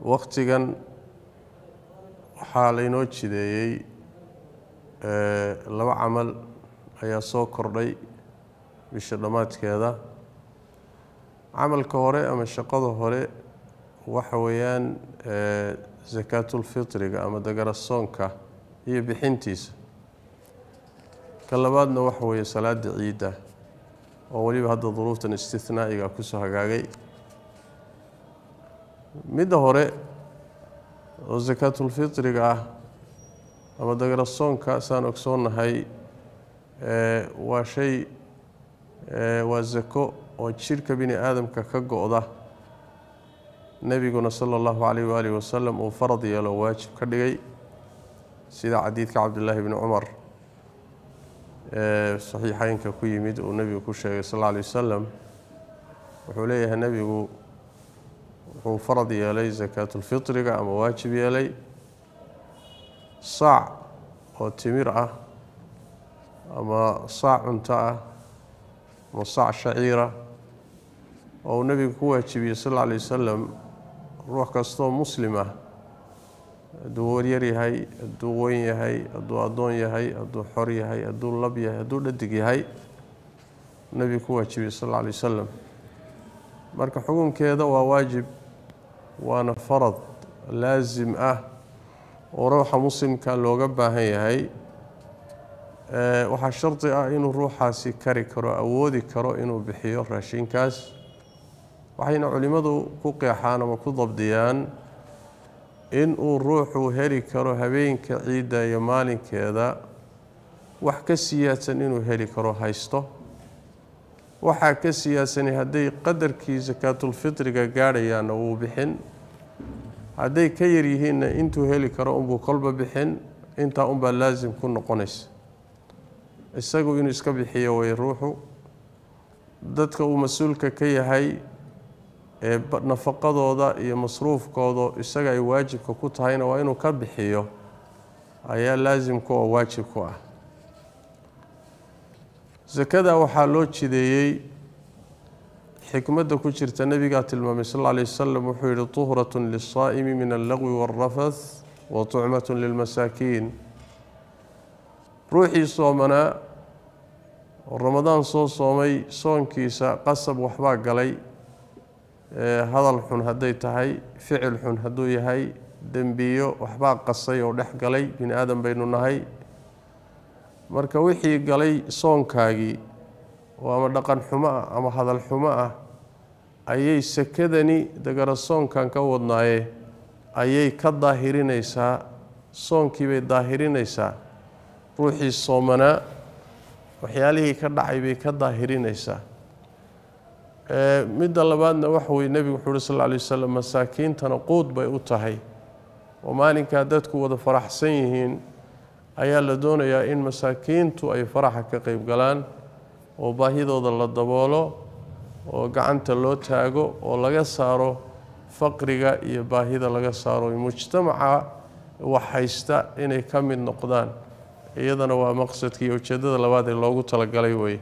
waktigan waxaa laynoo jideeyey laba camal ayaa soo kordhay bisha dhammaadkeeda camalka hore ama shaqada hore waxa weeyaan sakaatulfitriga ama dagarasoonka iyo bixintiisa ka labaadna waxa weeye salaada ciidda oo weliba hadda duruuftan istinaa'iga kusoo hagaagay midda hore oo sakaatulfitriga ah ama dagarasoonka saan ogsoonnahay waa shay waa zako oo jidhka bini aadamka ka go-da nebiguna sala allahu calayh waalihi wasalam uu farad yeelo waajib ka dhigay sida xadiidka cabdillaahi bni cumar ee saxiixeynka ku yimid uu nebigu ku sheegay sal alla alay wasalam wuxuu leeyahay nebigu wuxuu farad yeelay sakaatulfitriga ama waajib yeelay saac oo timir ah ama saac cunto ah ama saac shaciira oo uu nebigu ku waajibiyey sal alla alay wasalam ruux kastoo muslim ah hadduu waryar yahay hadduu weyn yahay hadduu addoon yahay hadduu xor yahay hadduu lab yahay hadduu dhadig yahay nebigu ku waajibiyey sal alla alay wasalam marka xukunkeeda waa waajib waana farad laasim ah oo ruuxa muslimka looga baahan yahay waxaa shardi ah inuu ruuxaasi kari karo awoodi karo inuu bixiyo raashinkaas waxayna culimmadu ku qeexaan ama ku dabdiyaan inuu ruuxu heli karo habeenka ciidda iyo maalinkeeda wax ka siyaadsan inuu heli karo haysto waxaa ka siyaadsani hadday qadarkii sakaatulfitriga gaadhayaanna wuu bixin hadday ka yar yihiinna intuu heli karo unbuu kolba bixin intaa unbaa laasim ku noqonaysa isagu inuu iska bixiyo way ruuxu dadka uu mas-uulka ka yahay ee nafaqadooda iyo masruufkooda isaga ay waajibka ku tahayna waa inuu ka bixiyo ayaa laasimku oo waajib ku ah sakada waxaa loo jideeyey xikmadda ku jirta nebigaa tilmaamay sal alla lay wasalam wuxuu yihi tuhratun liلsaa'imi min allagwi wاlrafath wa tucmatun lilmasaakiin ruuxii soomanaa oo ramadaan soo soomay soonkiisa qasab waxbaa galay hadal xun hadday tahay ficil xun hadduu yahay dembiyo waxbaa qasay oo dhex galay bini aadan baynu nahay marka wixii galay soonkaagii oo ama dhaqan xumo ah ama hadal xumo ah ayay sakadani dagara soonkan ka wadnaaye ayay ka daahirinaysaa soonkiibay daahirinaysaa ruuxii soomanaa waxyaalihii ka dhacay bay ka daahirinaysaa midda labaadna waxa weye nebigu wuxuu uhi sal lla alay wasalam masaakiintana quud bay u tahay oo maalinkaa dadku wada faraxsan yihiin ayaa la doonayaa in masaakiintu ay faraxa ka qeyb galaan oo baahidooda la daboolo oo gacanta loo taago oo laga saaro faqriga iyo baahida laga saaro mujtamaca wax haysta inay ka mid noqdaan iyadana waa maqsadka iyo ujeeddada labaad ee loogu talagalay weeye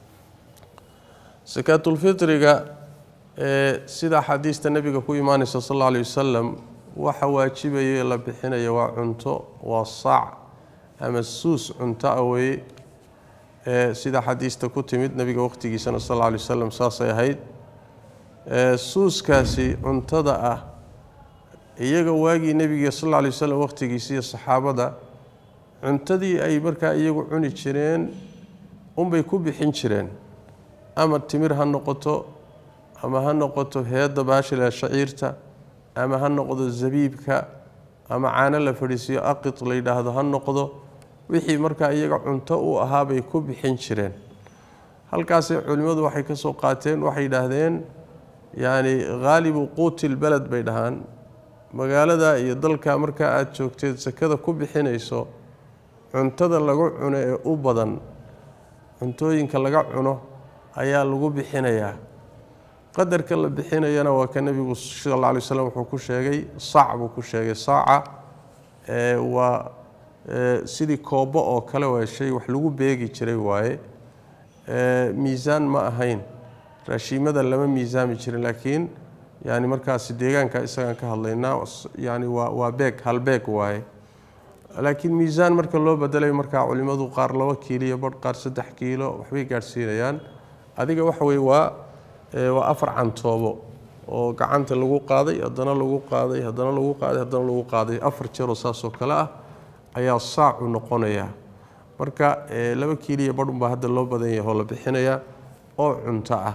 sakaatulfitriga ee sida axaadiista nebiga ku imaanaysa sal alla alay wasalam waxa waajibaye la bixinaya waa cunto waa saac ama suus cunto ah weeye ee sida xadiista ku timid nebiga waqhtigiisana sal alla alay wasalam saasay ahayd suuskaasi cuntada ah iyaga waagii nebiga sal alla alay wasalam waqhtigiisiiyo saxaabada cuntadii ay markaa iyagu cuni jireen unbay ku bixin jireen ama timir ha noqoto ama ha noqoto heedda baashila shaciirta ama ha noqdo zabiibka ama caano la fadhiisiyo aqid la yidhaahdo ha noqdo wixii markaa iyaga cunto u ahaa bay ku bixin jireen halkaasay culimmadu waxay ka soo qaateen waxay yidhaahdeen yacni haalibu quutil beled bay dhahaan magaalada iyo dalka markaa aada joogteed sakada ku bixinayso cuntada lagu cuno ee u badan cuntooyinka laga cuno ayaa lagu bixinayaa qadarka la bixinayana waa ka nebigu sal alla alay slam wuxuu ku sheegay saac buu ku sheegay saaca waa sidii koobo oo kale waa shay wax lagu beegi jiray waaye miisaan ma ahayn raashiimada lama miisaami jirin laakiin yani markaasi deegaanka isagaan ka hadlaynaa yani waa waa beeg hal beeg waaye laakiin miisaan marka loo bedelayo markaa culimmadu qaar laba kiiliyo badh qaar saddex kiilo waxbay gaadhsiinayaan adiga waxa weye waa waa afar cantoobo oo gacanta lagu qaaday haddana lagu qaaday haddana lagu qaaday haddana lagu qaaday afar jeeroo saasoo kale ah ayaa saacu noqonaya marka laba kiiliyo badhunbaa hadda loo badan yahay oo la bixinayaa oo cunto ah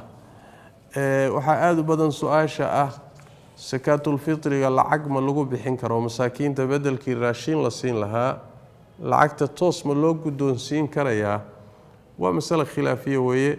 waxaa aada u badan su-aasha ah sakaatulfitriga lacag ma lagu bixin karo masaakiinta bedelkii raashiin la siin lahaa lacagta toos ma loo guddoonsiin karayaa waa masale khilaafiya weeye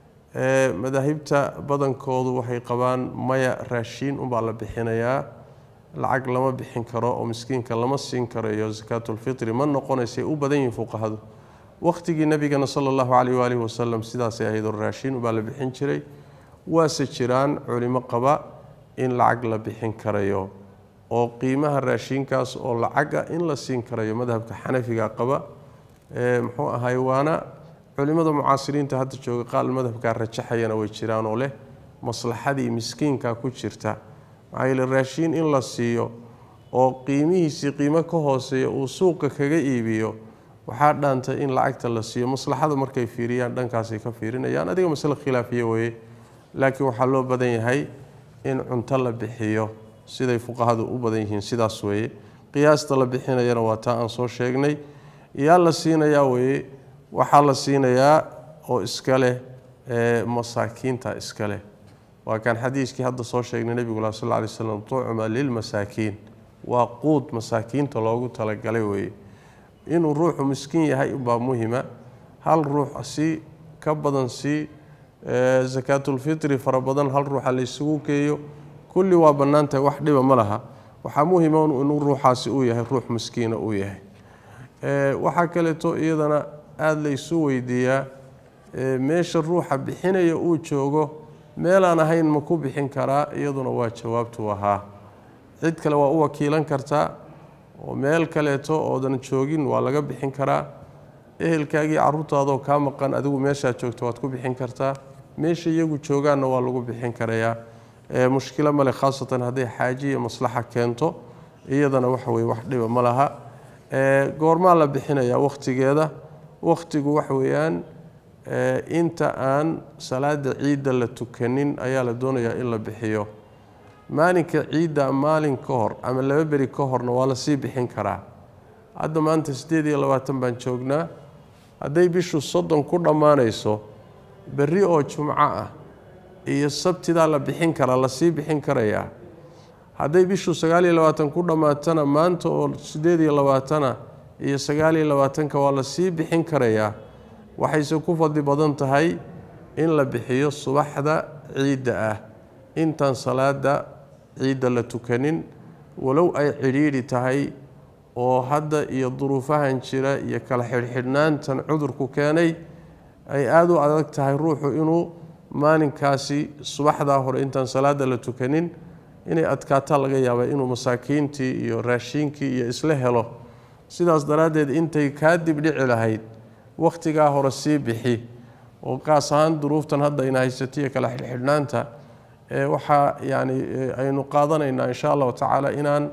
madaahibta badankoodu waxay qabaan maya raashiin unbaa la bixinayaa lacag lama bixin karo oo miskiinka lama siin karayo sakaatulfitri ma noqonaysay u badan yihiin fuqahadu waqhtigii nebigana sala allahu caleyh waalihi wasalam sidaasay ahayd oo raashiin unbaa la bixin jiray waase jiraan culimo qaba in lacag la bixin karayo oo qiimaha raashiinkaas oo lacaga in la siin karayo madhabka xanafiga qaba muxuu ahay waana culimada mucaasiriinta hadda jooga qaal madhabkaa rajaxayana way jiraan oo leh maslaxadii miskiinka ku jirta maxaa yeele raashiin in la siiyo oo qiimihiisii qiimo ka hooseeya uu suuqa kaga iibiyo waxaa dhaantay in lacagta la siiyo maslaxada markay fiiriyaan dhankaasay ka fiirinayaan adiga masle khilaafiya weeye laakiin waxaa loo badan yahay in cunto la bixiyo siday fuqahadu u badan yihiin sidaas weeye qiyaasta la bixinayana waa taa aan soo sheegnay yaa la siinayaa weeye waxaa la siinayaa oo iska leh masaakiinta iska leh waa kaan xadiiskii hadda soo sheegnay nebigula sal ly slam tucma lilmasaakiin waa quud masaakiinta loogu talagalay weeye inuu ruuxu miskiin yahay ubaa muhima hal ruux si ka badan si sakaatulfitri fara badan hal ruuxa laysugu geeyo kulli waa bannaan tahay wax dhiba ma laha waxaa muhima inuu ruuxaasi uu yahay ruux miskiina uu yahay waxaa kaleeto iyadana aada laysu weydiiyaa meesha ruuxa bixinaya uu joogo meelaan ahayn ma ku bixin karaa iyaduna waa jawaabtu ahaa cid kale waa u wakiilan kartaa oo meel kaleeto oodan joogin waa laga bixin karaa ehelkaagii caruurtaadoo kaa maqan adigu meeshaad joogto waad ku bixin kartaa meesha iyagu joogaanna waa lagu bixin karayaa mushkilo male khaasatan hadday xaaji iyo maslaxa keento iyadana waxa weye wax dhiba ma laha goormaa la bixinayaa wakhtigeeda wakhtigu waxa weeyaan inta aan salaada ciidda la tukanin ayaa la doonayaa in la bixiyo maalinka ciidda maalin ka hor ama laba beri ka horna waa la sii bixin karaa hadda maanta siddeed iyo labaatan baan joognaa hadday bishu soddon ku dhammaanayso berri oo jumco ah iyo sabtidaa la bixin karaa lasii bixin karayaa hadday bishu sagaal iyo labaatan ku dhammaatana maanta oo siddeed iyo labaatana iyo sagaal iyo labaatanka waa lasii bixin karayaa waxayse ku fadli badan tahay in la bixiyo subaxda ciidda ah intaan salaada ciidda la tukanin walow ay cidhiidhi tahay oo hadda iyo duruufahan jira iyo kala xidhxidhnaantan cudurku keenay ay aada u adag tahay ruuxu inuu maalinkaasi subaxdaa hore intaan salaada la tukanin inay adkaataa laga yaaba inuu masaakiintii iyo raashiinkii iyo isla helo sidaas daraaddeed intay kaa dibdhici lahayd wakhtigaa hore sii bixi oo qaas ahaan duruuftan hadda ayna haysatiyo kala xidhxidhnaanta waxaa yani aynu qaadanaynaa insha allahu tacaala inaan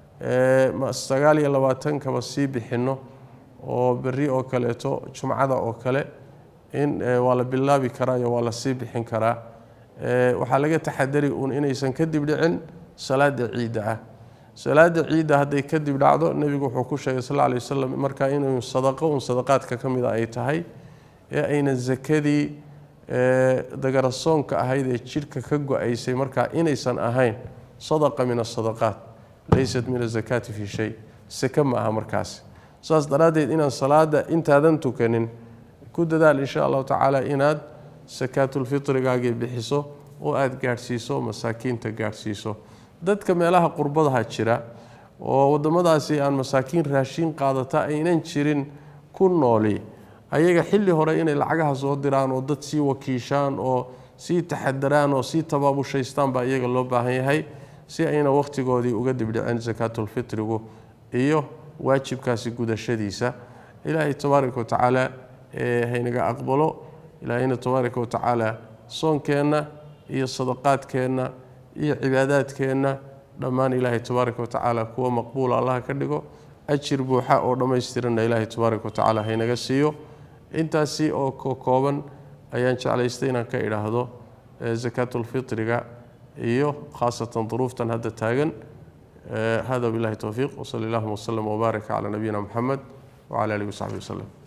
sagaal iyo labaatankaba sii bixinno oo berri oo kaleeto jumcada oo kale in waa la bilaabi karaa iyo waa la sii bixin karaa waxaa laga taxadari uun inaysan kadib dhicin salaada ciidda ah salaada ciidda hadday kadib dhacdo nebigu wuxuu ku sheegay sal lay wasalam markaa inuu sadaqo un sadaqaadka ka mida ay tahay ee aynan sakadii dagarasoonka ahayd ee jidhka ka go-aysay markaa inaysan ahayn sadaqa min asadaqaat laysat min azakaati fi shay sake ma aha markaasi saas daraaddeed inaan salaada intaadan tukanin ku dadaal insha allahu tacaala inaad sakaatulfitrigaagii bixiso oo aada gaadhsiiso masaakiinta gaadhsiiso dadka meelaha qurbadaha jira oo waddamadaasi aan masaakiin raashiin qaadata aynan jirin ku nooli ayaga xilli hore inay lacagaha soo diraan oo dad sii wakiishaan oo sii taxadaraan oo sii tabaabushaystaan baa iyaga loo baahan yahay si ayna wakhtigoodii uga dibdhicin sakaatulfitrigu iyo waajibkaasi gudashadiisa ilaahay tabaaraka wa tacaala haynaga aqbalo ilaahayna tabaaraka wa tacaala soonkeenna iyo sadaqaadkeenna iyo cibaadaadkeenna dhammaan ilaahay tabaaraka watacaala kuwa maqbuula allaha ka dhigo ajir buuxa oo dhammaystiranna ilaahay tabaaraka watacaala haynaga siiyo intaasi oo kooban ayaan jeclaystay inaan ka idhaahdo sakaatulfitriga iyo khaasatan duruuftan hadda taagan hada billahi towfiiq wsali allahuma wslem wbaarak calaa nabiyina muxamed wcala alihi wasaxbi waslem